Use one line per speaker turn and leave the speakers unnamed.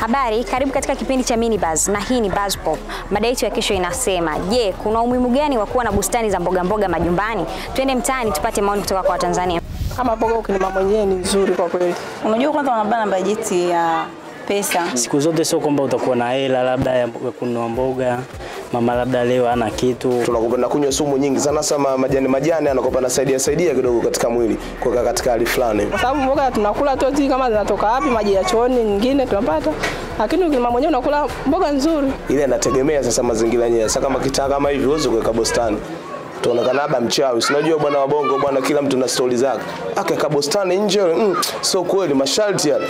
Habari, karibu katika kipindi cha Mini Buzz na hii ni Buzz Pop. Mada yetu ya kesho inasema, je, kuna umuhimu gani wa kuwa na bustani za mboga mboga majumbani? Twende mtaani tupate maoni kutoka kwa Watanzania.
Kama mboga ukilima mwenyewe ni nzuri kwa kweli.
Unajua kwanza wanabana bajeti ya pesa.
Siku zote sio kwamba utakuwa na hela labda ya kununua mboga, mama labda leo hana kitu.
tunakupenda kunywa sumu nyingi sana sana majani majani anakopa nasaidia saidia kidogo katika mwili kuweka katika hali fulani.
Kwa sababu mboga tunakula tu zi kama zinatoka wapi, maji ya chooni nyingine tunapata. Lakini ukilima mwenyewe unakula mboga nzuri.
Ile inategemea sasa mazingira yenyewe. Sasa kama kitaa kama hivi huwezi kuweka bustani. Tuonekana labda mchawi. Si unajua bwana wa bongo bwana kila mtu na stori zake. Akaweka bustani nje mm, sio kweli masharti yale.